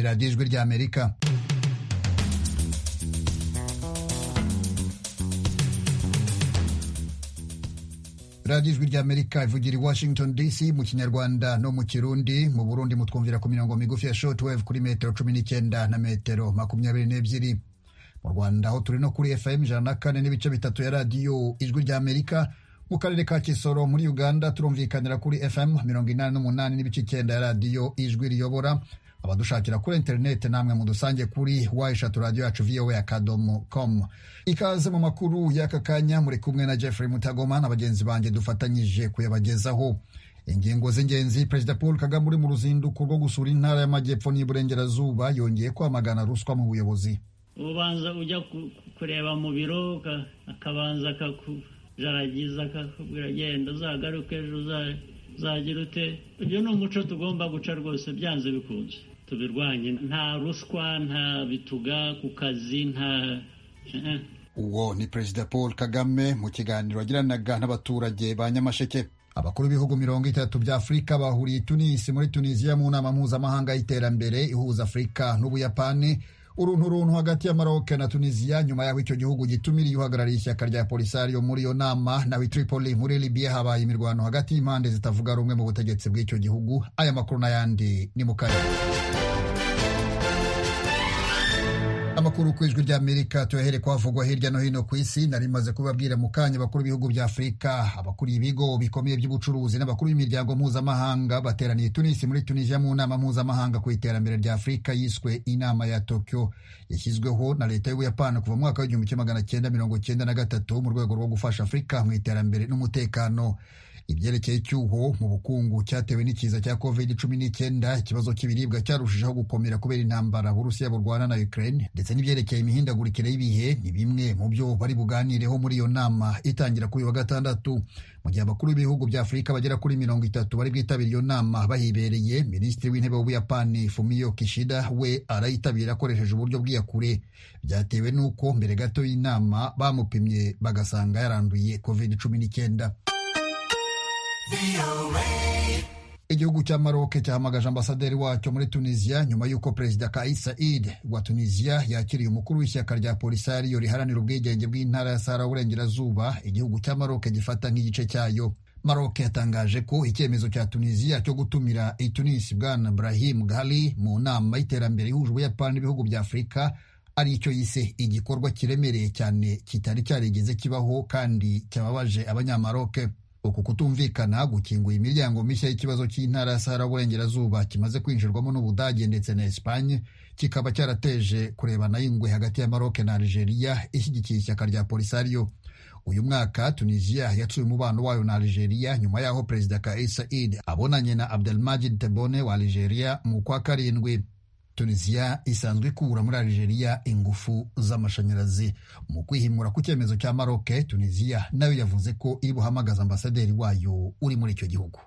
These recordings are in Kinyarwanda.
radiyo ijwi ry'amerika radiyo ijwi ry'amerika ivugira i washington dc mu kinyarwanda no mu kirundi mu burundi mutwumvira ku mirongo migufi ya shortwave kuri metero cumi n'icyenda na metero makumyabiri n'ebyiri mu rwanda aho turi no kuri fm ijana na kane n'ibice bitatu ya radiyo ijwi ry'amerika mu karere ka kisoro muri uganda turumvikanira kuri fm mirongo inani n'umunani n'ibice icyenda ya radiyo ijwi riyobora abadushakira kuri interineti namwe mudusange kuri wa eshatu radiyo yacu vowa akadomo com ikaze mu makuru y'aka kanya muri kumwe na jeffrey mutagoma na bagenzi banjye dufatanyije kuyabagezaho ingingo z'ingenzi perezida paul kagame uri mu ruzinduko rwo gusura intara y'amajyepfo n'iburengerazuba yongeye kwamagana ruswa mu buyobozi ubanza ujya kureba mu biro akabanza akakujaragiza akakubwira genda uzagaruke ejo uzagira ute uyu ni umuco tugomba guca rwose byanze bikunze tubirwanye nta ruswa nta bituga ku kazi nta uwo ni perezida paul kagame mu kiganiro yagiranaga n'abaturage ba nyamasheke abakuru b'ibihugu mirongo itatu bya afurika bahuriye tunisi muri tunisiya mu nama mpuzamahanga y'iterambere ihuza afurika n'ubuyapani uruntu runtu hagati ya Maroc na Tunisia nyuma y'aho icyo gihugu gitumiriye uhagarariye ishyaka rya Polisario muri iyo nama nawe Tripoli muri Libya habaye imirwano hagati y'impande zitavuga rumwe mu butegetsi bw'icyo gihugu aya makuru n'ayandi ni mu kanya amakuru ku ijwi ry'amerika tuyahere kwavugwa hirya no hino ku isi nari maze kubabwira mu kanya abakuru b'ibihugu bya afurika abakuriye ibigo bikomeye by'ubucuruzi n'abakuru b'imiryango mpuzamahanga bateraniye tunisi muri tunisia mu nama mpuzamahanga ku iterambere rya afurika yiswe inama ya tokyo yashyizweho na leta y'ubuyapani kuva mu mwaka w'igihumbi kimwe magana cyenda mirongo cyenda na gatatu mu rwego rwo gufasha afurika mu iterambere n'umutekano ibyerekeye icyuho mu bukungu cyatewe n'ikiza cya covid cumi n'icyenda ikibazo cy'ibiribwa cyarushijeho gukomera kubera intambara uburusiya burwana na ukraine ndetse n'ibyerekeye imihindagurikire y'ibihe ni bimwe mu byo bari buganireho muri iyo nama itangira kuri wa gatandatu mu gihe abakuru b'ibihugu bya afurika bagera kuri mirongo itatu bari bwitabira iyo nama bahibereye minisitiri w'intebe w'ubuyapani fumio kishida we arayitabira akoresheje uburyo bw'iyakure byatewe n'uko mbere gato y'inama bamupimye bagasanga yaranduye covid cumi n'icyenda igihugu cya Maroc cyahamagaje ambasaderi wacyo muri tunisiya nyuma y'uko perezida Kais Saied wa tunisiya yakiriye umukuru w'ishyaka rya polisario riharanira ubwigenge bw'intara ya sahara burengerazuba igihugu cya Maroc gifata nk'igice cyayo Maroc yatangaje ko icyemezo cya tunisiya cyo gutumira itunisi bwana Brahim Ghali mu nama y'iterambere ihuje ubuyapani n'ibihugu bya afurika ari icyo yise igikorwa kiremereye cyane kitari cyarigeze kibaho kandi cyababaje abanyamaroc uku kutumvikana gukinguye imiryango mishya y'ikibazo cy'intara ya sahara burengerazuba kimaze kwinjirwamo n'ubudage ndetse na esipanye kikaba cyarateje kurebana y'ingwe hagati ya maroc na algeria ishyigikiye ishyaka rya polisario uyu mwaka tunisiya yacuye umubano wayo na algeria nyuma y'aho perezida kais said abonanye na abdelmajid tebone wa algeria mu kwa karindwi tunisiya isanzwe ikura muri algeria ingufu z'amashanyarazi mu kwihimura ku cyemezo cya maroc tunisiya nayo yavuze ko iri buhamagaza ambasaderi wayo uri muri icyo gihugu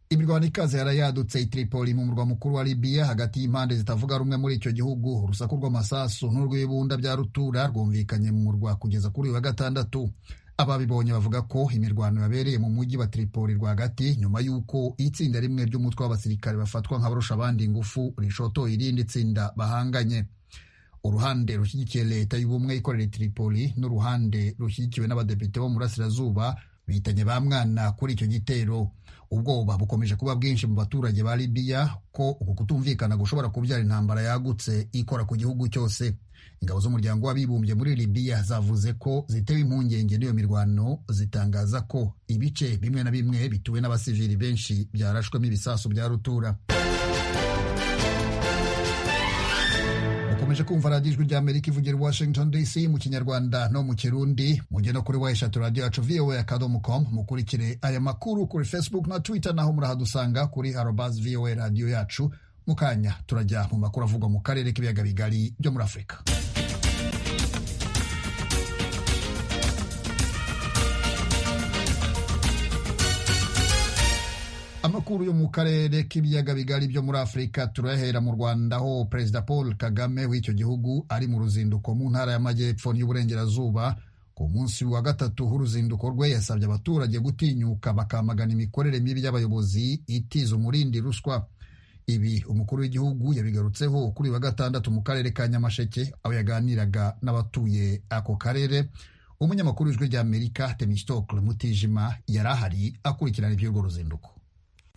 imirwano ikaze yarayadutse itripoli mu murwa mukuru wa libiya hagati y'impande zitavuga rumwe muri icyo gihugu urusaku rw'amasasu n'urw'ibunda bya rutura rwumvikanye mu murwa kugeza kuri uyu wa gatandatu ababibonye bavuga ko imirwano yabereye mu mujyi wa Tripoli rwagati nyuma y'uko itsinda rimwe ry'umutwe w'abasirikare bafatwa nk'abarusha abandi ingufu rishotoye irindi tsinda bahanganye uruhande rushyigikiye leta y'ubumwe ikorera Tripoli n'uruhande rushyigikiwe n'abadepite bo mu burasirazuba bitanye ba mwana kuri icyo gitero ubwoba bukomeje kuba bwinshi mu baturage ba Libiya ko uku kutumvikana gushobora kubyara intambara yagutse ikora ku gihugu cyose ingabo z'umuryango w'abibumbye muri libiya zavuze ko zitewe impungenge n'iyo mirwano zitangaza ko ibice bimwe na bimwe bituwe n'abasivili benshi byarashwemo ibisasu bya rutura mukomeje kumva radiyo ijwi ry'amerika ivugira i washington dc mu kinyarwanda no mu kirundi mujye no kuri wa eshatu radiyo yacu vowa akadomo com mukurikire aya makuru kuri facebook na twitter naho murahadusanga kuri arobazi vowa radiyo yacu mu kanya turajya mu makuru avugwa mu karere k'ibiyaga bigari byo muri afurika amakuru yo mu karere k'ibiyaga bigari byo muri afurika turahera mu rwanda aho perezida paul kagame w'icyo gihugu ari mu ruzinduko mu ntara y'amajyepfo n'iy'uburengerazuba ku munsi wa gatatu w'uruzinduko rwe yasabye abaturage gutinyuka bakamagana imikorere mibi y'abayobozi itiza umurindi ruswa ibi umukuru w'igihugu yabigarutseho kuri wa gatandatu mu karere ka nyamasheke aho yaganiraga n'abatuye ako karere umunyamakuru w'ijwi ry'amerika temistokle mutijima yari ahari akurikirana iby'urwo ruzinduko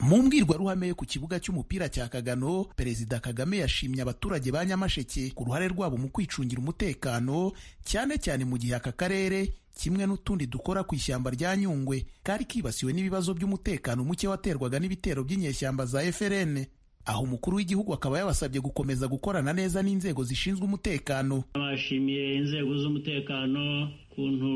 mu mbwirwaruhame yo ku kibuga cy'umupira cya kagano perezida kagame yashimye abaturage ba nyamasheke ku ruhare rwabo mu kwicungira umutekano cyane cyane mu gihe aka karere kimwe n'utundi dukora ku ishyamba rya nyungwe kari kibasiwe n'ibibazo by'umutekano muke waterwaga n'ibitero by'inyeshyamba za eferene aho umukuru w'igihugu akaba yabasabye gukomeza gukorana neza n'inzego zishinzwe umutekano bashimiye inzego z'umutekano ukuntu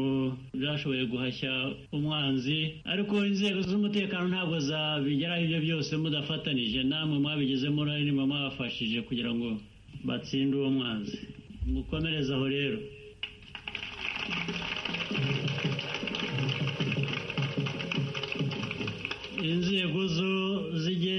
zashoboye guhashya umwanzi ariko inzego z'umutekano ntabwo zabigeraho ibyo byose mudafatanije namwe mwabigizemo uruhare niba mwabafashije kugira ngo batsinde uwo mwanzi mukomereze aho rero inzego zo zijye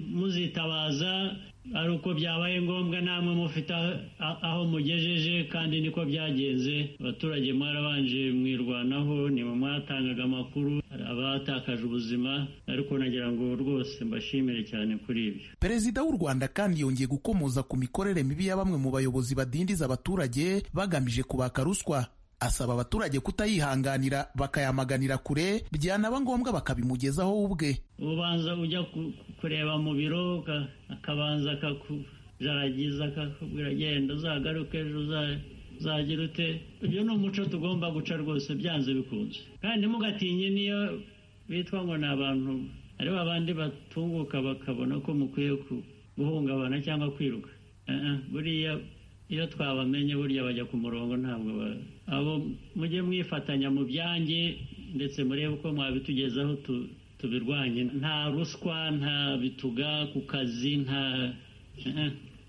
muzitabaza ari uko byabaye ngombwa namwe mufite aho mugejeje kandi niko byagenze abaturage mwarabanje mwirwanaho niba mwatangaga amakuru abatakaje ubuzima ariko nagira ngo rwose mbashimire cyane kuri ibyo perezida w'u rwanda kandi yongeye gukomoza ku mikorere mibi ya bamwe mu bayobozi badindiza abaturage bagamije kubaka ruswa asaba abaturage kutayihanganira bakayamaganira kure byanaba ngombwa bakabimugezaho ubwe ubanza ujya kureba mu biro akabanza akakujaragiza akakubwira genda uzagaruke ejo uzagira ute uyu ni umuco tugomba guca rwose byanze bikunze kandi mugatinye niyo bitwa ngo ni abantu ari babandi batunguka bakabona ko mukwiye guhungabana cyangwa kwiruka buriya iyo twabamenye burya bajya ku murongo ntabwo abo mujye mwifatanya mu byange ndetse murebe uko mwabitugezaho tubirwanye nta ruswa nta bituga ku kazi nta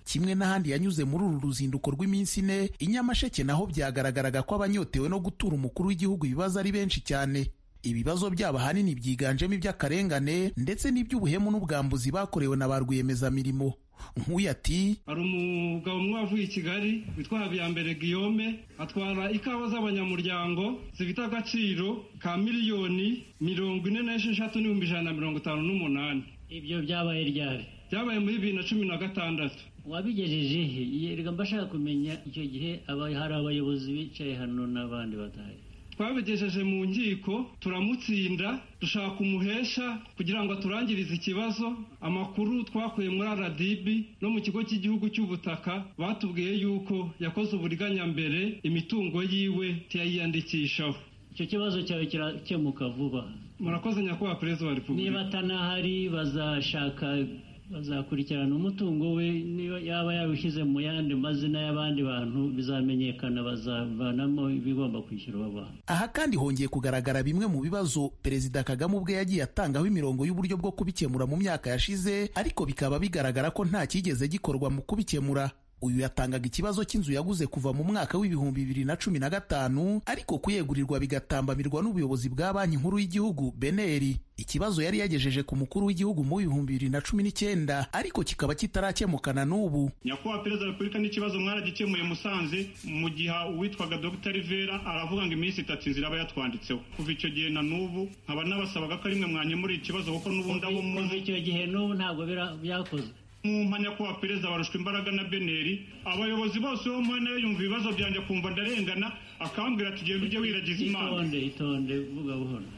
kimwe n'ahandi yanyuze muri uru ruzinduko rw'iminsi ine i nyamasheke naho byagaragaraga ko abanyotewe no gutura umukuru w'igihugu ibibazo ari benshi cyane ibibazo byabo ahanini byiganjemo iby'akarengane ndetse n'iby'ubuhemu n'ubwambuzi bakorewe na ba rwiyemezamirimo nk'uyu ati hari umugabo umwe wavuye i kigali witwa habiyambere guillaume atwara ikawa z'abanyamuryango zifite agaciro ka miliyoni mirongo ine n'esheshatu n'ibihumbi ijana na mirongo itanu n'umunani ibyo byabaye ryari byabaye muri bibiri na cumi na gatandatu wabigejeje he yerega mbashaka kumenya icyo gihe hari abayobozi bicaye hano n'abandi batari twabigejeje mu nkiko turamutsinda dushaka umuhesha kugira ngo aturangirize ikibazo amakuru twakuye muri rdb no mu kigo cy'igihugu cy'ubutaka batubwiye yuko yakoze uburiganya mbere imitungo yiwe tuyayiyandikishaho icyo kibazo cyawe kirakemuka vuba murakoze nyakubahwa perezida wa repubulika niba atanahari bazashaka bazakurikirana umutungo we niba yaba yawushyize mu yandi mazina y'abandi bantu bizamenyekana bazavanamo ibigomba kwishyurwa abantu aha kandi hongeye kugaragara bimwe mu bibazo perezida kagame ubwe yagiye atangaho imirongo y'uburyo bwo kubikemura mu myaka yashize ariko bikaba bigaragara ko nta cyigeze gikorwa mu kubikemura uyu yatangaga ikibazo cy'inzu yaguze kuva mu mwaka w'ibihumbi bibiri na cumi na gatanu ariko kuyegurirwa bigatambamirwa n'ubuyobozi bwa banki nkuru y'igihugu beneri ikibazo yari yagejeje ku mukuru w'igihugu mu bihumbi bibiri na cumi n'icyenda ariko kikaba kitarakemukana n'ubu nyakubahwa perezida wa repubulika n'ikibazo mwaragikemuye musanze mu gihe uwitwaga dr rivera aravuga ngo iminsi itatu inzira aba yatwanditseho kuva icyo gihe na n'ubu nkaba nabasabaga ko rimwe mwanyemura ikibazo kuko n'ubundi abo muzi icyo gihe n'ubu ntabwo byakozwe mu mpanya kuba perezida barushwa imbaraga na beneri abayobozi bose bo muri nawe yumva ibibazo byanjye akumva ndarengana akambwira ati ugenda ujye wiragiza imana itonde itonde vuga buhoro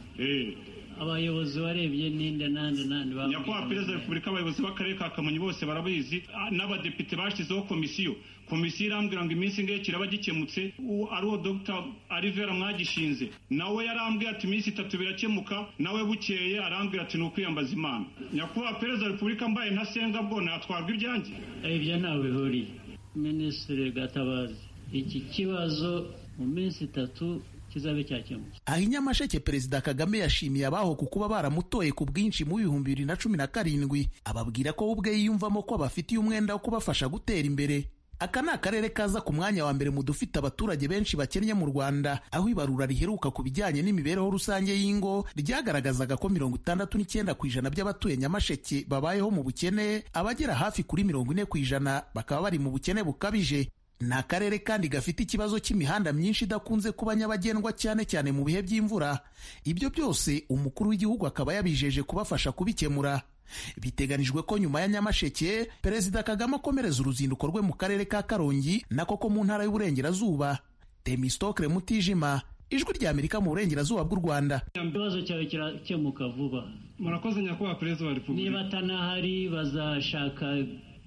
abayobozi warebye ninde nande nande nyakubahwa perezida wa repubulika abayobozi b'akarere ka kamonyi bose barabizi n'abadepite bashyizeho komisiyo komisiyo irambwira ngo iminsi ngiye kiraba gikemutse ari uwo dr arivera mwagishinze nawe yarambwira ati iminsi itatu birakemuka nawe bukeye arambwira ati ni ukwiyambaza imana nyakubahwa perezida wa repubulika mbaye ntasenga bwo natwarwa ibyanjye ibyo ntawe bihuriye minisitiri gatabazi iki kibazo mu minsi itatu kizabe cyakemutse aha i nyamasheke perezida kagame yashimiye abaho ku kuba baramutoye ku bwinshi mu bihumbi bibiri na cumi na karindwi ababwira ko ubwe yiyumvamo ko bafitiye umwenda wo kubafasha gutera imbere aka ni akarere kaza ku mwanya wa mbere mu dufite abaturage benshi bakennye mu rwanda aho ibarura riheruka ku bijyanye n'imibereho rusange y'ingo ryagaragazaga ko mirongo itandatu n'icyenda ku ijana by'abatuye nyamasheke babayeho mu bukene abagera hafi kuri mirongo ine ku ijana bakaba bari mu bukene bukabije ni akarere kandi gafite ikibazo cy'imihanda myinshi idakunze kuba nyabagendwa cyane cyane mu bihe by'imvura ibyo byose umukuru w'igihugu akaba yabijeje kubafasha kubikemura biteganijwe ko nyuma ya nyamasheke perezida kagame akomereza uruzinduko rwe mu karere ka karongi nako ko mu ntara y'uburengerazuba temistokre mutijima ijwi ry'amerika mu burengerazuba bw'u rwanda ikibazo cyawe kirakemuka vuba murakoze nyakubahwa perezida wa niba repubulika atanahari bazashaka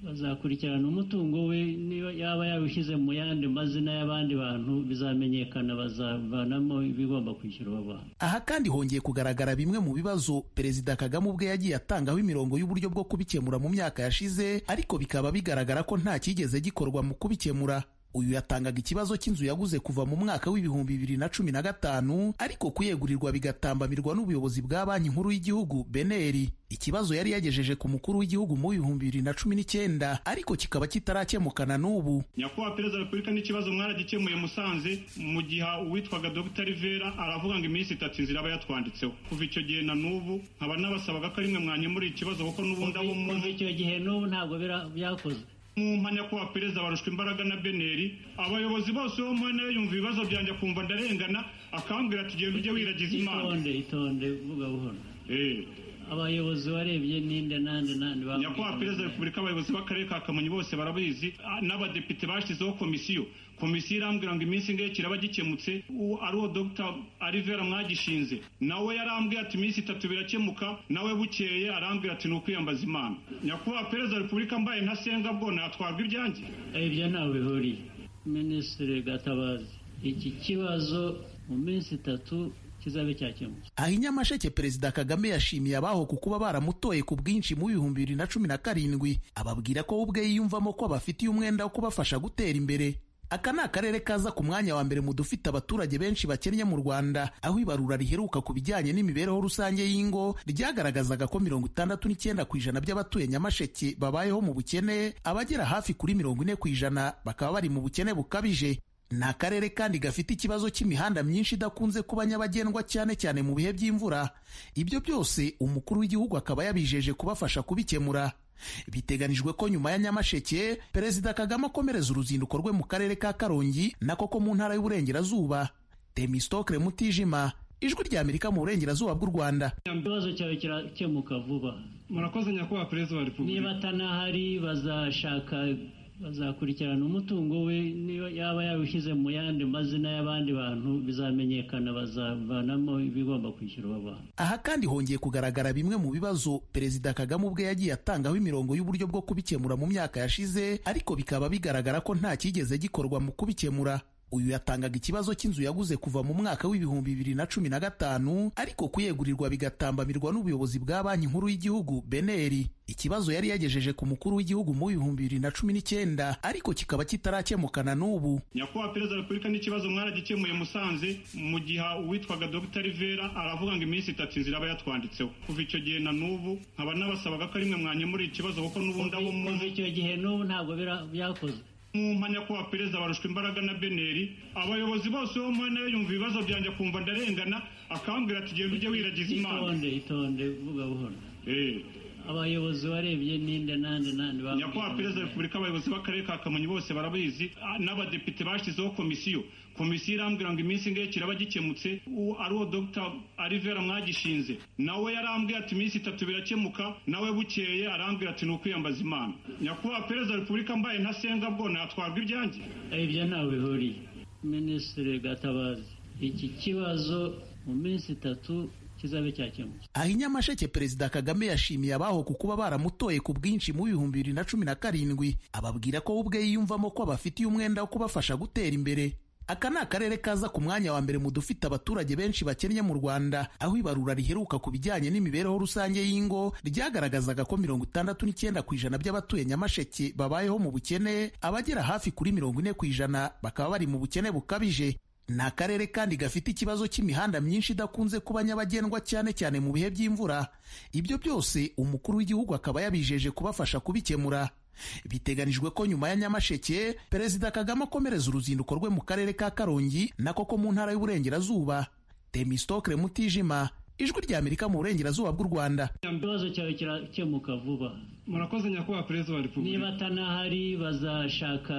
bazakurikirana umutungo we niba yaba yawushyize mu yandi mazina y'abandi bantu bizamenyekana bazavanamo ibigomba kwishyurwa abantu aha kandi hongeye kugaragara bimwe mu bibazo perezida kagame ubwe yagiye atangaho imirongo y'uburyo bwo kubikemura mu myaka yashize ariko bikaba bigaragara ko nta cyigeze gikorwa mu kubikemura uyu yatangaga ikibazo cy'inzu yaguze kuva mu mwaka w'ibihumbi bibiri na cumi na gatanu ariko kuyegurirwa bigatambamirwa n'ubuyobozi bwa banki nkuru y'igihugu beneri ikibazo yari yagejeje ku mukuru w'igihugu mu bihumbi bibiri na cumi n'icyenda ariko kikaba kitarakemukana n'ubu nyakubahwa perezida wa repubulika n'ikibazo mwaragikemuye musanze mu gihe uwitwaga dr rivera aravuga ngo iminsi itatu inzira aba yatwanditseho kuva icyo gihe na n'ubu nkaba nabasabaga ko ari mwe mwanyemura ikibazo kuko n'ubundi abo mu kuva icyo gihe n'ubu ntabwo bira- byakozwe mu mpanya ko perezida barushwa imbaraga na beneri abayobozi bose bo muri nayo yumva ibibazo byanjye akumva ndarengana akambwira ati genda ujye wiragiza imana itonde itonde vuga buhoro Eh, abayobozi warebye ninde nande nande nyakubahwa perezida wa repubulika abayobozi b'akarere ka kamonyi bose barabizi ah, n'abadepite bashyizeho komisiyo komisiyo irambwira ngo iminsi ingahe kiraba gikemutse uwo ari uwo dr arivera mwagishinze nawe yarambwiye ati iminsi itatu birakemuka nawe bukeye arambwira ati ni ukwiyambaza imana nyakubahwa perezida wa repubulika mbaye ntasenga bwo natwarwa ibyanjye ibyo ntawe bihuriye minisitiri gatabazi iki kibazo mu minsi itatu kizabe cyakemutse aha i nyamasheke perezida kagame yashimiye abaho ku kuba baramutoye ku bwinshi mu bihumbi bibiri na cumi na karindwi ababwira ko we ubwe yiyumvamo ko abafitiye umwenda wo kubafasha gutera imbere aka ni akarere kaza ku mwanya wa mbere mu dufite abaturage benshi bakennye mu rwanda aho ibarura riheruka ku bijyanye n'imibereho rusange y'ingo ryagaragazaga ko mirongo itandatu n'icyenda ku ijana by'abatuye nyamasheke babayeho mu bukene abagera hafi kuri mirongo ine ku ijana bakaba bari mu bukene bukabije ni akarere kandi gafite ikibazo cy'imihanda myinshi idakunze kuba nyabagendwa cyane cyane mu bihe by'imvura ibyo byose umukuru w'igihugu akaba yabijeje kubafasha kubikemura biteganijwe ko nyuma ya nyamasheke perezida kagame akomereza uruzinduko rwe mu karere ka karongi nako ko mu ntara y'uburengerazuba temistokre mutijima ijwi ry'amerika mu burengerazuba bw'u rwanda ikibazo cyawe kirakemuka vuba murakoze nyakubahwa perezida wa niba repubulika atanahari bazashaka bazakurikirana umutungo we niba yaba yawushyize mu yandi mazina y'abandi bantu bizamenyekana bazavanamo ibigomba kwishyurwa abantu aha kandi hongeye kugaragara bimwe mu bibazo perezida kagame ubwe yagiye atangaho imirongo y'uburyo bwo kubikemura mu myaka yashize ariko bikaba bigaragara ko nta cyigeze gikorwa mu kubikemura uyu yatangaga ikibazo cy'inzu yaguze kuva mu mwaka w'ibihumbi bibiri na cumi na gatanu ariko kuyegurirwa bigatambamirwa n'ubuyobozi bwa banki nkuru y'igihugu beneri ikibazo yari yagejeje ku mukuru w'igihugu mu bihumbi bibiri na cumi n'icyenda ariko kikaba kitarakemukana n'ubu nyakubahwa perezida wa repubulika n'ikibazo mwaragikemuye musanze mu gihe uwitwaga dr rivera aravuga ngo iminsi itatu inzira aba yatwanditseho kuva icyo gihe na n'ubu nkaba nabasabaga ko ari mwe mwanyemura ikibazo kuko n'ubundi abo mu kuva icyo gihe n'ubu ntabwo bira- byakozwe mu mpanya ko perezida barushwa imbaraga na beneri abayobozi bose bo muri nayo yumva ibibazo byanjye akumva ndarengana akambwira ati genda ujye wiragiza imana itonde itonde vuga buhoro Eh, abayobozi barebye ninde nande nande nyakubahwa perezida wa repubulika abayobozi b'akarere ka kamonyi bose barabizi ah, n'abadepite bashyizeho komisiyo komisiyo irambwira ngo iminsi ingahe kiraba gikemutse uwo ari uwo dr arivera mwagishinze nawe yarambwiye ati iminsi itatu birakemuka nawe bukeye arambwira ati ni ukwiyambaza imana nyakubahwa perezida wa repubulika mbaye ntasenga bwo natwarwa ibyanjye ibyo ntawe bihuriye minisitiri gatabazi iki kibazo mu minsi itatu kizabe cyakemutse aha i nyamasheke perezida kagame yashimiye abaho ku kuba baramutoye ku bwinshi mu bihumbi bibiri na cumi na karindwi ababwira ko we ubwe yiyumvamo ko abafitiye umwenda wo kubafasha gutera imbere aka ni akarere kaza ku mwanya wa mbere mu dufite abaturage benshi bakennye mu rwanda aho ibarura riheruka ku bijyanye n'imibereho rusange y'ingo ryagaragazaga ko mirongo itandatu n'icyenda ku ijana by'abatuye nyamasheke babayeho mu bukene abagera hafi kuri mirongo ine ku ijana bakaba bari mu bukene bukabije ni akarere kandi gafite ikibazo cy'imihanda myinshi idakunze kuba nyabagendwa cyane cyane mu bihe by'imvura ibyo byose umukuru w'igihugu akaba yabijeje kubafasha kubikemura biteganijwe ko nyuma ya nyamasheke perezida kagame akomereza uruzinduko rwe mu karere ka karongi nako ko mu ntara y'uburengerazuba temistokre mutijima ijwi ry'amerika mu burengerazuba bw'u rwanda ikibazo cyawe kirakemuka vuba murakoze nyakubahwa perezida wa niba repubulika atanahari bazashaka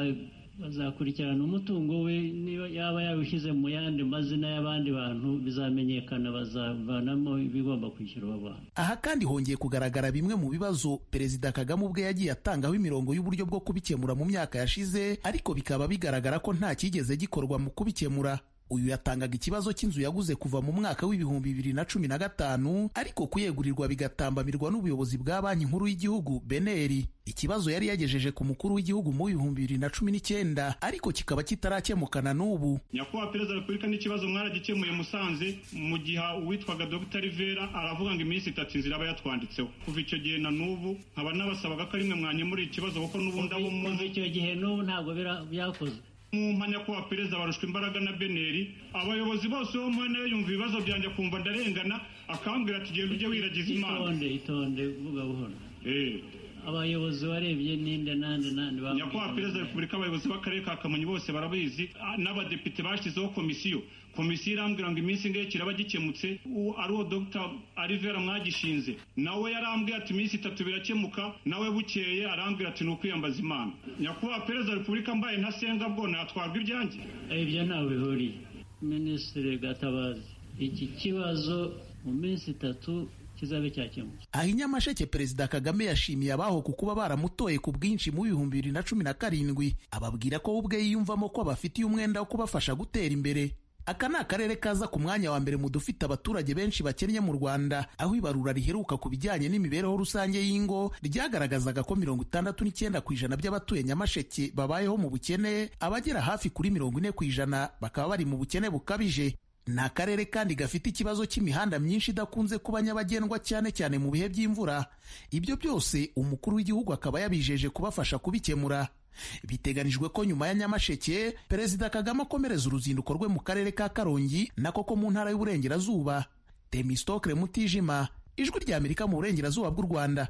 bazakurikirana umutungo we niba yaba yawushyize mu yandi mazina y'abandi bantu bizamenyekana bazavanamo ibigomba kwishyurwa abantu aha kandi hongeye kugaragara bimwe mu bibazo perezida kagame ubwe yagiye atangaho imirongo y'uburyo bwo kubikemura mu myaka yashize ariko bikaba bigaragara ko nta cyigeze gikorwa mu kubikemura uyu yatangaga ikibazo cy'inzu yaguze kuva mu mwaka w'ibihumbi bibiri na cumi na gatanu ariko kuyegurirwa bigatambamirwa n'ubuyobozi bwa banki nkuru y'igihugu beneri ikibazo yari yagejeje ku mukuru w'igihugu mu bihumbi bibiri na cumi n'icyenda ariko kikaba kitarakemukana n'ubu nyakubahwa perezida wa repubulika n'ikibazo mwaragikemuye musanze mu gihe uwitwaga dr rivera aravuga ngo iminsi itatu inzira aba yatwanditseho kuva icyo gihe na n'ubu nkaba nabasabaga ko arimwe mwanyemura ikibazo kuko n'ubundi abo kuva muzi icyo gihe n'ubu ntabwo bira- byakozwe mu mpanya kuba perezida barushwa imbaraga na beneri abayobozi bose bo mpana ye yumva ibibazo byanjye akumva ndarengana akambwira ati genda ujye wiragiza imana itonde itonde vuga buhoro Eh, abayobozi warebye ninde nande nande nyakubahwa perezida wa repubulika abayobozi b'akarere ka kamonyi bose barabizi ah, n'abadepite bashyizeho komisiyo komisiyo irambwira ngo iminsi ingahe kiraba gikemutse uwo ari uwo dr arivera mwagishinze nawe yarambwiye ati iminsi itatu birakemuka nawe bukeye arambwira ati ni ukwiyambaza imana nyakubahwa perezida wa repubulika mbaye ntasenga bwo natwarwa ibyanjye ibyo ntawe bihuriye minisitiri gatabazi iki kibazo mu minsi itatu kizabe cyakemutse aha i nyamasheke perezida kagame yashimiye abaho ku kuba baramutoye ku bwinshi mu bihumbi bibiri na cumi na karindwi ababwira ko we ubwe yiyumvamo ko abafitiye umwenda wo kubafasha gutera imbere aka ni akarere kaza ku mwanya wa mbere mu dufite abaturage benshi bakennye mu rwanda aho ibarura riheruka ku bijyanye n'imibereho rusange y'ingo ryagaragazaga ko mirongo itandatu n'icyenda ku ijana by'abatuye nyamasheke babayeho mu bukene abagera hafi kuri mirongo ine ku ijana bakaba bari mu bukene bukabije ni akarere kandi gafite ikibazo cy'imihanda myinshi idakunze kuba nyabagendwa cyane cyane mu bihe by'imvura ibyo byose umukuru w'igihugu akaba yabijeje kubafasha kubikemura biteganijwe ko nyuma ya nyamasheke perezida kagame akomereza uruzinduko rwe mu karere ka karongi nako ko mu ntara y'uburengerazuba temistokre mutijima ijwi ry'amerika mu burengerazuba bw'u rwanda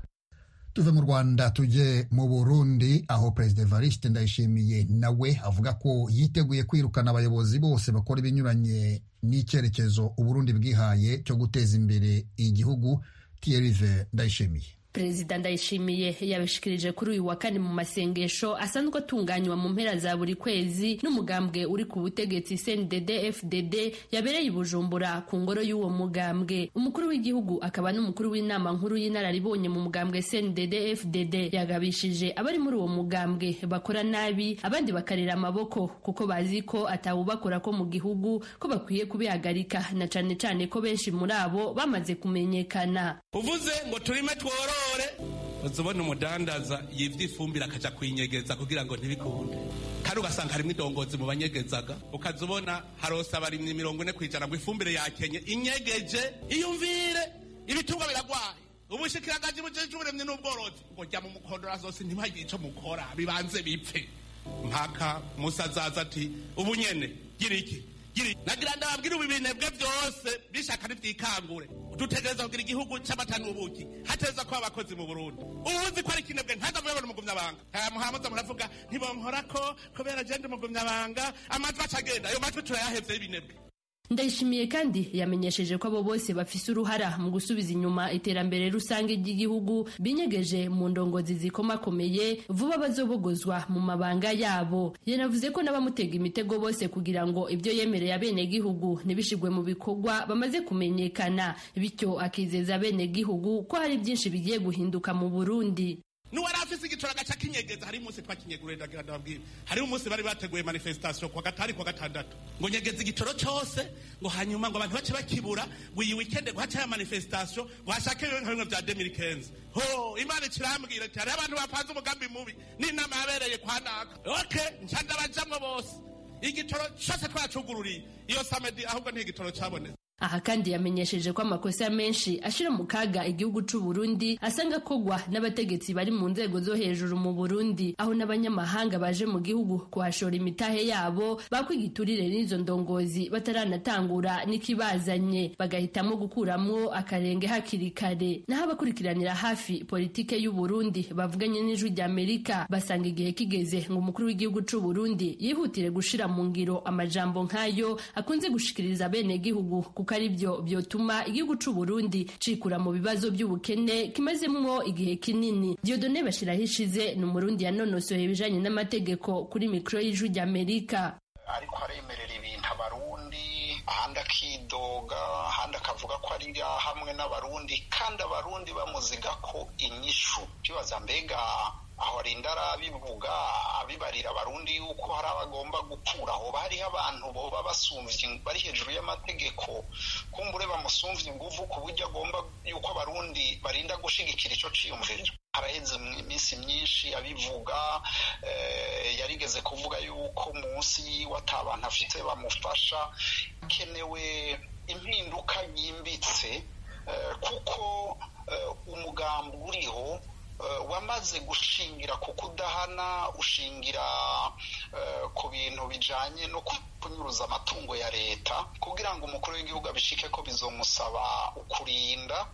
tuve mu rwanda tujye mu burundi aho perezida evariste ndayishimiye nawe avuga ko yiteguye kwirukana abayobozi bose bakora ibinyuranye n'icyerekezo uburundi bwihaye cyo guteza imbere igihugu tiyerive ndayishimiye perezida ndayishimiye yabishikirije kuri uyu wa kane mu masengesho asanzwe atunganywa mu mpera za buri kwezi n'umugambwe uri ku butegetsi cndd fdd yabereye i bujumbura ku ngoro y'uwo mugambwe umukuru w'igihugu akaba n'umukuru w'inama nkuru y'inararibonye mu mugambwe cndd fdd yagabishije abari muri uwo mugambwe bakora nabi abandi bakarira amaboko kuko bazi ko atawubakora ko mu gihugu ko bakwiye kubihagarika na cane cane ko benshi muri abo bamaze kumenyekana uvuze ngo turime tworore uzubona umudandaza yivye ifumbire akaja kuyinyegeza kugira ngo ntibikunde kandi ugasanga harimwo idongozi mu banyegezaga ukaza ubona harosa abarimyi mirongo ine kwijana ngo ifumbire yakenye inyegeje iyumvire ibitungwa biragwaye ubushikiranganji bujejwe uburimyi n'ubworozi ngo jya mu mukondora zose ntibagire ico mukora bibanze bipfe mpaka musa azaza ati ubu nyene gira iki gira iki nagira ndababwira ubu ibinebwe byose bishaka ntibyikangure dutegereza kugira igihugu c'amata n'ubuki hateza kuba abakozi mu burundi ubuzi ko ari ikinebwe ntaza muyabona umugumyabanga muhamuza muravuga ntibonkorako kubera jende umugumyabanga amajwi acagenda ayo majwi turayahevye y'ibinebwe ndayishimiye kandi yamenyesheje ko abo bose bafise uruhara mu gusubiza inyuma iterambere rusange ry'igihugu binyegeje mu ndongozi zikomakomeye vuba bazobogozwa mu mabanga yabo yanavuze ko n'abamutega imitego bose kugira ngo ibyo yemereye abenegihugu ntibishigwe mu bikorwa bamaze kumenyekana bityo akizeza abenegihugu ko hari byinshi bigiye guhinduka mu burundi nuwari afise igitoro agaca kinyegeza hari umunsi twakinyegurira ndagira ndababwira hari umunsi bari bateguye manifestation kuwa gatanu kuwa gatandatu ngo nyegeza igitoro cose ngo hanyuma ngo abantu bace bakibura ngo iyi weekend ngo hace ya manifestation ngo hashake bimwe nka bimwe vya 2015 ho imana ikirambwira ati hariho abantu bapanze umugambi mubi n'inama yabereye kwa naka okay nca ndabajamwo bose igitoro cose twacugururiye iyo samedi ahubwo ni igitoro cabonetse aha kandi yamenyesheje ko amakosa menshi ashira mu kaga igihugu c'u Burundi asanga kogwa n'abategetsi bari mu nzego zo hejuru mu Burundi aho n'abanyamahanga baje mu gihugu kuhashora imitahe yabo bakwigiturire n'izo ndongozi bataranatangura n'ikibazanye bagahitamo gukuramwo akarenge hakiri kare naho abakurikiranira hafi politike y'u Burundi bavuganye n'ijwi ry'Amerika basanga igihe kigeze ngo umukuru w'igihugu c'u Burundi yihutire gushira mu ngiro amajambo nk'ayo akunze gushikiriza bene gihugu kuko kuko ari byo byotuma igihugu cy'u Burundi cikura mu bibazo by'ubukene kimazemwo igihe kinini Dieudonne Bashiraho ishize ni umurundi yanonosoye ibijanye n'amategeko kuri mikro y'ijwi ry'Amerika ariko aremerera ibintu abarundi ahandi akidoga ahandi akavuga ko ari hamwe n'abarundi kandi abarundi bamuziga ko inyishu bibaza mbega aho arinda arabivuga abibarira abarundi yuko hari abagomba gukura aho bariho abantu boba basumvye bari hejuru y'amategeko kumbure bamusumvye inguvu ku buryo agomba yuko abarundi barinda gushigikira ico ciyumviro araheze iminsi myinshi abivuga yarigeze kuvuga yuko munsi yiwe ata bantu afite bamufasha kenewe impinduka nyimbitse kuko umugambi uriho wamaze gushingira ku kudahana ushingira ku bintu bijyanye no kunyuruza amatungo ya leta kugira ngo umukuru w'igihugu abishike ko bizomusaba kurinda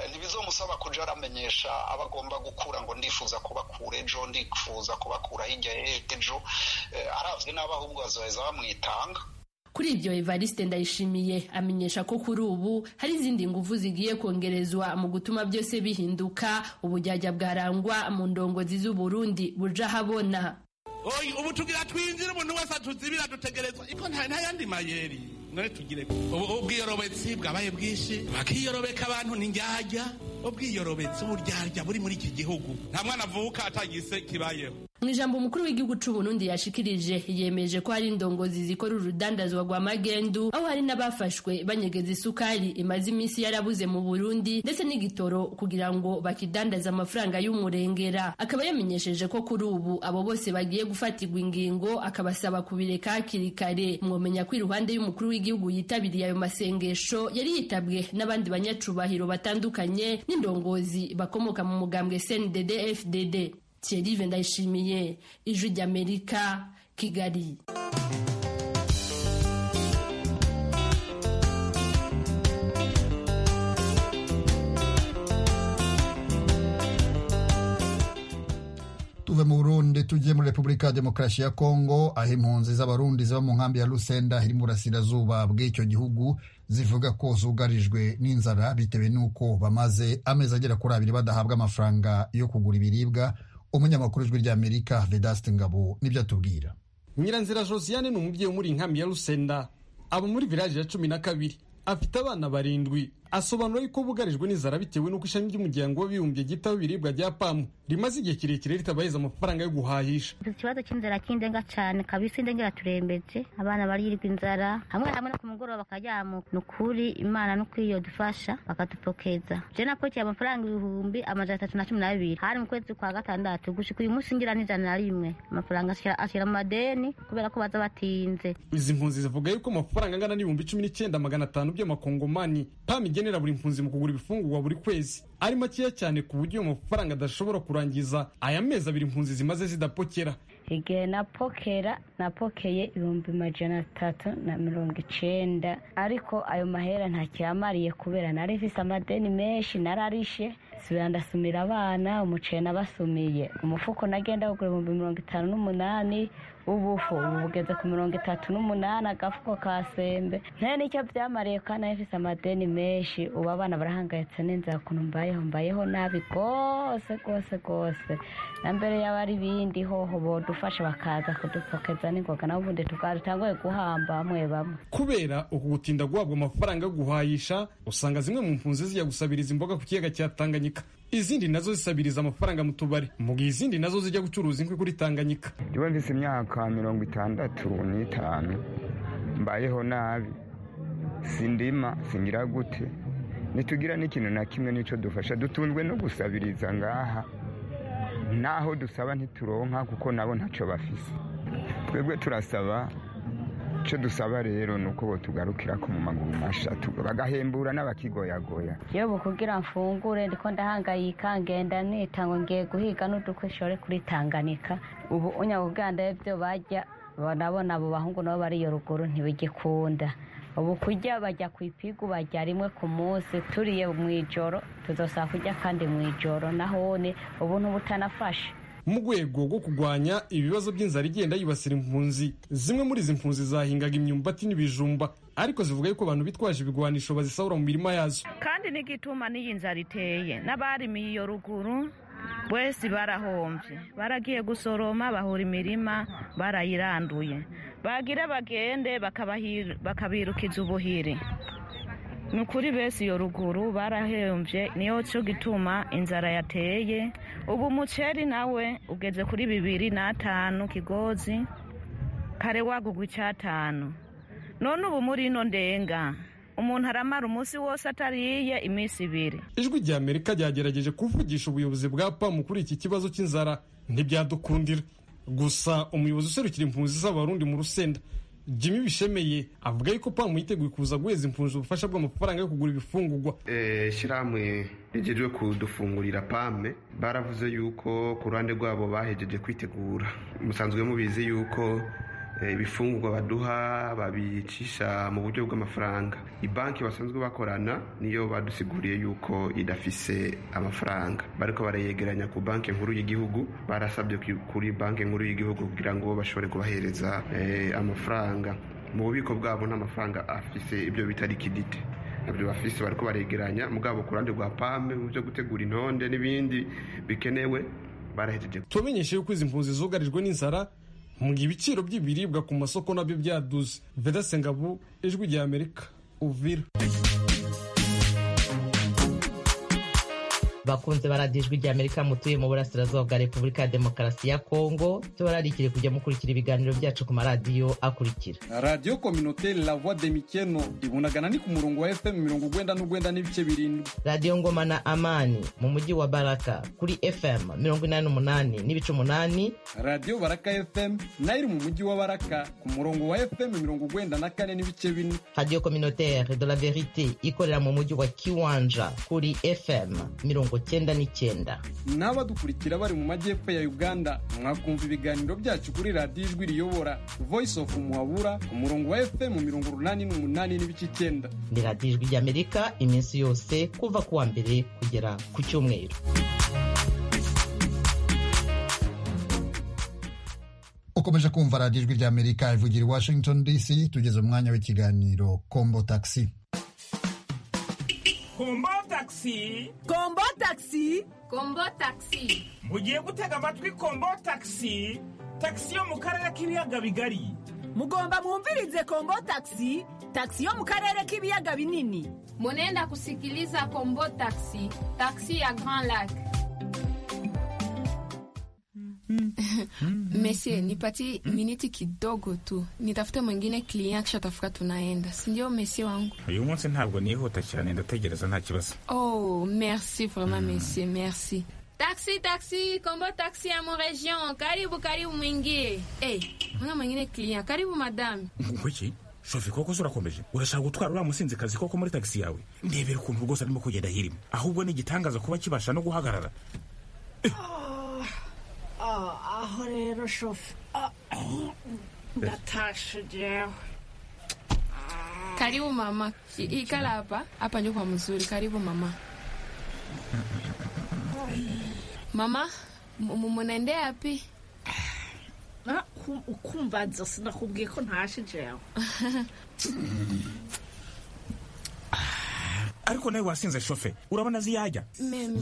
ntibizomusaba kujya aramenyesha abo agomba gukura ngo ndifuza kubakura ejo ndifuza kubakura hirya ejo arabye n'abo ahubwo bazoheza bamwitanga kuri ibyo Evariste ndayishimiye amenyesha ko kuri ubu hari izindi nguvu zigiye kongerezwa mu gutuma byose bihinduka ubujyajya bwarangwa mu ndongozi z'uburundi buja habona ubu tugira twinjire umuntu wese atuzibira dutegerezwa iko nta yandi mayeri none tugire ubwiyorobetsi bwabaye bwinshi bakiyorobeka abantu n'indyarya ubwiyorobetsi uburyarya buri muri iki gihugu nta mwana avuka atagise kibayeho mu ijambo umukuru w'igihugu cy'u Burundi yashikirije yemeje ko hari indongozi zikora urudandazwa rwa magendu aho hari n'abafashwe banyegeza isukari imaze iminsi yarabuze mu Burundi ndetse n'igitoro kugira ngo bakidandaze amafaranga y'umurengera akaba yamenyesheje ko kuri ubu abo bose bagiye gufatirwa ingingo akabasaba kubireka hakiri kare mwomenya ko iruhande y'umukuru w'igihugu yitabiriye ayo masengesho yari yitabwe n'abandi banyacubahiro batandukanye n'indongozi bakomoka mu mugambwe CNDD FDD Thierry Vendayishimiye Ijwi ry'Amerika Kigali tuve mu Burundi tujye muri Repubulika ya Demokarasi ya Kongo aho impunzi z'abarundi ziba mu nkambi ya Lusenda iri mu burasirazuba bw'icyo gihugu zivuga ko zugarijwe n'inzara bitewe n'uko bamaze amezi agera kuri abiri badahabwa amafaranga yo kugura ibiribwa umunyamakuru ijwi ry'amerika vedaste ngabo nibyo atubwira nyiranzira josiane ni umubyeyi umuri inkambi ya rusenda aba muri viraje ya cumi na kabiri afite abana barindwi asobanura yuko bugarijwe n'inzara bitewe n'uko ishami ry'umuryango w'abibumbye gitaho ibiribwa rya pamu rimaze igihe kirekire ritabaheza amafaranga yo guhahisha iki kibazo cy'inzara cy'indenga cyane kabisa indenga iraturembeje abana barirwa inzara hamwe hamwe no ku mugoroba bakajyamuka ni ukuri imana no iyo dufasha bakadupokeza je nakurikiye amafaranga ibihumbi amajana atatu na cumi n'abiri hari mu kwezi kwa gatandatu gushika uyu munsi ngira n'ijana na rimwe amafaranga ashira mu madeni kubera ko baza batinze izi mpunzi zivuga yuko amafaranga angana n'ibihumbi cumi n'icyenda magana atanu by'amakongomani pamu igena igenera buri mpunzi mu kugura ibifungurwa buri kwezi ari makeya cyane ku buryo ayo mafaranga adashobora kurangiza aya mezi abiri impunzi zimaze zidapokera igihe napokera napokeye ibihumbi majana atatu na mirongo icenda ariko ayo mahera ntakiyamariye kubera nari mfise amadeni menshi nararishe subira ndasumira abana umuceri nabasumiye umufuko nagenda kugura ibihumbi mirongo itanu n'umunani ubufu ubu bugeze ku mirongo itatu n'umunani agafuko ka sembe nta n'icyo byamariye kandi nayo mfise amadeni menshi ubu abana barahangayitse n'inzara ukuntu mbayeho mbayeho nabi rwose rwose rwose na mbere yaba ari ibindi hoho bodufasha bakaza kudupfokeza n'ingoga nawe ubundi tugatanguye guhamba bamwe bamwe kubera uku gutinda guhabwa amafaranga yo guhahisha usanga zimwe mu mpunzi zijya gusabiriza imboga ku kiyaga cya tanganyika izindi nazo zisabiriza amafaranga mu tubari mu gihe izindi nazo zijya gucuruza inkwi kuri tanganyika niba mfise imyaka mirongo itandatu n'itanu mbayeho nabi sindima singira gute ntitugira n'ikintu na kimwe n'icyo dufasha dutunzwe no gusabiriza ngaha naho dusaba ntituronka kuko nabo ntacyo bafise twebwe turasaba icyo dusaba rero ni uko tugarukira ko mu maguru masha bagahembura n'abakigoyagoya iyo kugira mfungure ndiko ndahangayika ngenda nita ngo ngiye guhiga n'udukwishore kuri tanganyika ubu unyabuganda ibyo bajya nabona abo bahungu nabo bari iyo ruguru ntibigikunda ubu kujya bajya ku ipigu bajya rimwe ku munsi turiye mu ijoro tuzasaba kujya kandi mu ijoro nahone ubu ntubutanafashe mu rwego rwo kurwanya ibibazo by'inzara igenda yibasira impunzi zimwe muri izi mpunzi zahingaga imyumbati n'ibijumba ariko zivuga yuko abantu bitwaje ibigwanisho bazisahura mu mirima yazo kandi n'igituma n'iyi nzara iteye n'abarimiye iyo ruguru bwese barahombye baragiye gusoroma bahura imirima barayiranduye bagira bagende bakabirukiza ubuhiri ni ukuri bese iyo ruguru barahembye niyo cyo gituma inzara yateye ubu umuceri nawe ugeze kuri bibiri n'atanu kigozi kare wagugwa icyatanu none ubu muri ino ndenga umuntu aramara umunsi wose atariye iminsi ibiri ijwi rya amerika ryagerageje kuvugisha ubuyobozi bwa pamu kuri iki kibazo cy'inzara ntibyadukundira gusa umuyobozi userukira impunzi z'abarundi mu rusenda jimmy bishemeye avuga yuko pamu yiteguye kuza guheza impunzi ubufasha bw'amafaranga yo kugura ibifungugwa shyirahamwe rigejwe kudufungurira pame baravuze yuko ku ruhande rwabo bahejeje kwitegura musanzwe mubizi yuko ibifungurwa baduha babicisha mu buryo bw'amafaranga banki basanzwe bakorana niyo badusiguriye yuko idafise amafaranga bariko barayegeranya ku banki nkuru y'igihugu barasabye kuri banki nkuru y'igihugu kugira ngo bashobore kubahereza amafaranga mu bubiko bwabo n'amafaranga afise ibyo bita likidite ibyo bafise bariko baregeranya mugabo ku ruhande rwa pame mu byo gutegura intonde n'ibindi bikenewe barahejeje tubamenyeshe yuko izi mpunzi zugarijwe n'inzara mu ibiciro by'ibiribwa ku masoko nabyo byaduze vedase ngabu ijwi rya amerika uvira bakunze baradijwi rya amerika mutuye mu burasirazuba bwa repubulika ya demokarasi ya kongo tubararikire kujya mukurikira ibiganiro byacu ku maradiyo akurikira radiyo kominote la voix de mikeno ibunagana ni ku murongo wa fm mirongo ugwenda n'ugwenda n'ibice birindwi radiyo ngoma na amani mu mujyi wa baraka kuri fm mirongo inani n'umunani n'ibice umunani radiyo baraka fm nayo iri mu mujyi wa baraka ku murongo wa fm mirongo ugwenda na kane n'ibice bine radiyo communautaire de la verite ikorera mu mujyi wa kiwanja kuri fm mirongo cyenda n'icyenda n'abadukurikira bari mu majyepfo ya uganda mwakumva ibiganiro byacu kuri radiyo ijwi riyobora voice of muhabura ku murongo wa fm mirongo urunani n'umunani n'ibice icyenda ni radiyo ijwi ry'amerika iminsi yose kuva ku wa mbere kugera ku cyumweru ukomeje kumva radiyo ijwi ry'amerika ivugira i washington dc tugeze umwanya w'ikiganiro kombo taxi kombo taxi kombo taxi kombo taxi mugiye gutega amatwi kombo taxi taxi yo mu karere k'ibiyaga bigari mugomba mwumvirize kombo taxi taxi yo mu karere k'ibiyaga binini munenda kusikiliza kombo taxi taxi ya grand lac Messie, nipatie miniti kidogo tu, nitafute mwingine client, kisha tafuka tunaenda, si ndio Messie wangu? uyu munsi ntabwo nihuta cyane ndategereza nta kibazo. Oh, merci vraiment Messie, merci. taxi taxi kombo taxi ya muregion karibu karibu mwingie Eh, mbona mwingine client? Karibu madame. Wiki shofi koko se urakomeje urashaka gutwara uriya musinzikazi koko muri tagisi yawe ndebera ukuntu rwose arimo kugenda hirimo ahubwo ni igitangaza kuba kibasha no guhagarara aho rero shofu ndatashe jewe Karibu mama, ikala hapa hapa, ndio kwa mzuri. Karibu mama. Mama, mu- munaendea wapi? Ah, uku- ukumbanza sinakubwiye ko ntashe jewe ariko nawe wasinze shofe urabona azi yajya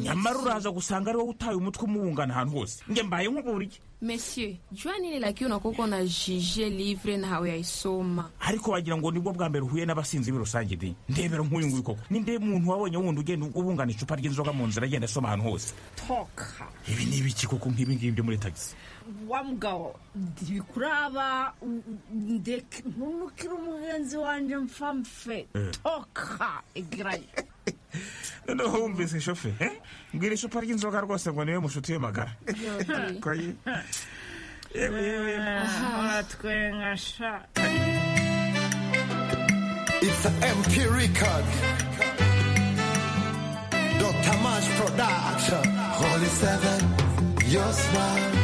nyamara uraza gusanga ari wowe utaye umutwe umubungana ahantu hose njye mbaye nk'uburyo Monsieur, jua nini lakini unakuwa na jije livre na hawaisoma. ariko wagira ngo nibwo bwa mbere uhuye n'abasinzi muri rusange di ndebera nk'uyu nguyu koko ninde muntu wabonye wundi ugenda ubungana icupa ry'inzoga mu nzira agenda asoma ahantu hose toka ibi ni ibiki koko nk'ibi ngibi byo muri tagisi wa mugabo ndikuraba ndeke ntunukire umugenzi wanjye mfamfe Eh. toka igirayo noneho wumvise shofe eh? mbwira icupa ry'inzoga rwose ngo niwe mushuti we magara Koye. Yewe, yewe, yewe. uratwenga sha It's an MP record. Dr. Mash Production. Holy Seven, your smile.